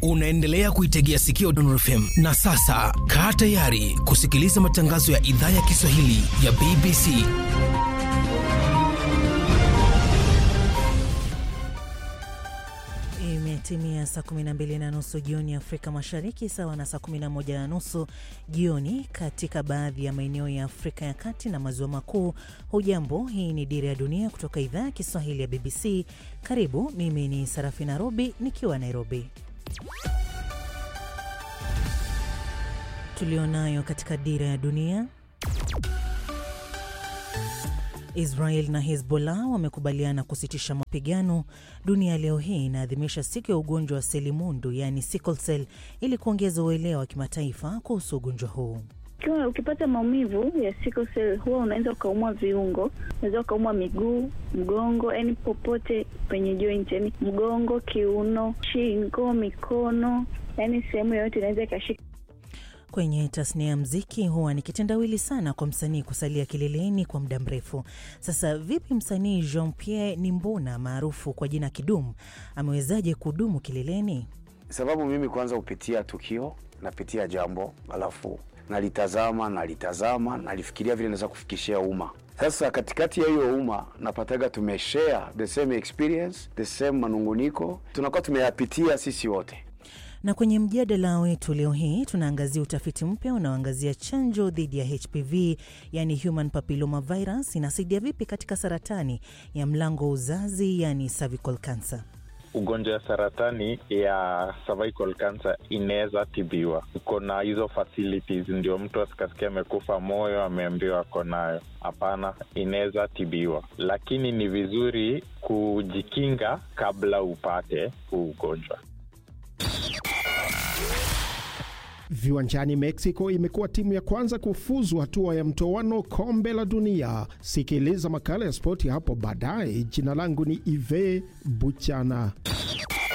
Unaendelea kuitegea sikio Dondor FM na sasa kaa tayari kusikiliza matangazo ya idhaa ya Kiswahili ya BBC. Imetimia saa 12 na nusu jioni Afrika Mashariki, sawa na saa 11 na nusu jioni katika baadhi ya maeneo ya Afrika ya Kati na Maziwa Makuu. Hujambo, hii ni Dira ya Dunia kutoka idhaa ya Kiswahili ya BBC. Karibu, mimi ni Sarafina Robi nikiwa Nairobi. Tulionayo katika Dira ya Dunia. Israel na Hezbollah wamekubaliana kusitisha mapigano. Dunia leo hii inaadhimisha siku ya ugonjwa wa selimundu, yaani sickle cell, ili kuongeza uelewa wa kimataifa kuhusu ugonjwa huu. Ukiwa ukipata maumivu ya sickle cell huwa unaweza ukaumwa viungo, unaweza ukaumwa miguu, mgongo, yani popote penye joint, yani mgongo, kiuno, shingo, mikono, yani sehemu yoyote inaweza ikashika. Kwenye tasnia ya mziki huwa ni kitendawili sana kwa msanii kusalia kileleni kwa muda mrefu. Sasa vipi msanii Jean Pierre Nimbona maarufu kwa jina Kidum amewezaje kudumu kileleni? Sababu mimi kwanza hupitia tukio, napitia jambo, alafu nalitazama nalitazama, nalifikiria vile naweza kufikishia umma. Sasa katikati ya hiyo umma napataga tumeshare the same experience, the same manunguniko, tunakuwa tumeyapitia sisi wote na kwenye mjadala wetu leo hii tunaangazia utafiti mpya unaoangazia chanjo dhidi ya HPV yani human papilloma virus inasaidia vipi katika saratani ya mlango wa uzazi yani cervical cancer. Ugonjwa ya saratani ya cervical cancer inaweza tibiwa. Uko na hizo facilities, ndio mtu asikasikia amekufa moyo ameambiwa ako nayo. Hapana, inaweza tibiwa, lakini ni vizuri kujikinga kabla upate huu ugonjwa. Viwanjani Mexico imekuwa timu ya kwanza kufuzu hatua ya mtoano kombe la dunia. Sikiliza makala ya spoti hapo baadaye. Jina langu ni Ive Buchana.